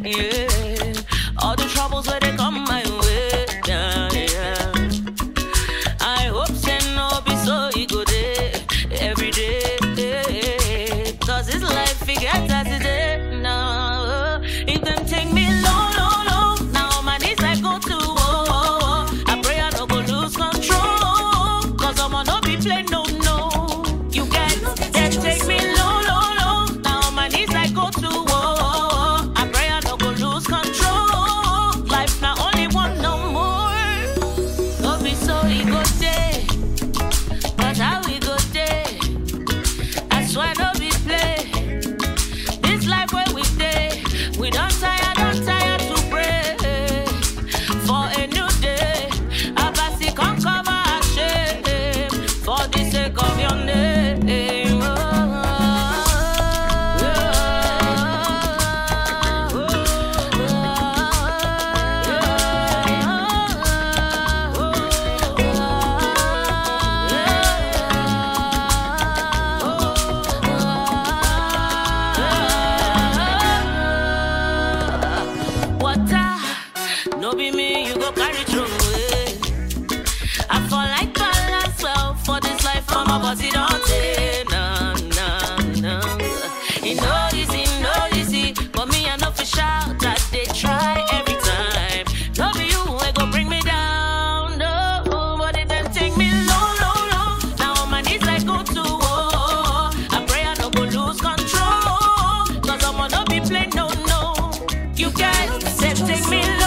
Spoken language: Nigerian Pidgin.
Yeah. All the troubles where they come my way. Yeah, yeah. I hope say no be so e go dey every day. Cause this life forget as it is now. If them take me low, low, low, now my knees I go to oh, oh, oh. I pray I no go lose control. Cause I'm no be play no no. You get them take me low, low, low. Now my knees I go to oh, oh, oh. I pray I no go lose control. Life not only one no more. No be so e go dey, but how we go dey? I swear no be play. This life where we dey, we don't tire, don't tire to pray for a new day. Abasi come cover our shame for the sake of your name. Water, no be me, you go carry through. eh. I fall like balance well for this life, for my body don't take. Nah, nah, nah. It no easy, no easy, but me I know for shout that they try every time. No be you who go bring me down, no, but it then take me low, low, low. Now on my knees I go to war. I pray I no go lose control, cause I'm no be play, no, no. You guys said take me low.